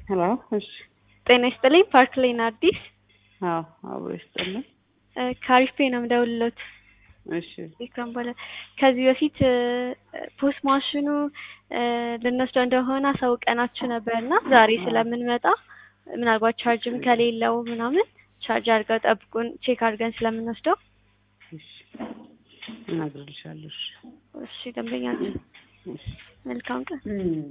ሄሎ እሺ ጤና ይስጥልኝ ፓርክ ሌን አዲስ አዎ አብሮ ይስጥልኝ ከአሪፍ ፔ ነው የምደውልሎት እሺ ኢክራም በለ ከዚህ በፊት ፖስት ማሽኑ ልንወስደው እንደሆነ አሳውቀናችሁ ነበር እና ዛሬ ስለምንመጣ ምናልባት ቻርጅም ከሌለው ምናምን ቻርጅ አድርገው ጠብቁን ቼክ አድርገን ስለምንወስደው እሺ እነግርልሻለሁ እሺ እሺ ደንበኛችን እሺ መልካም ቀን እም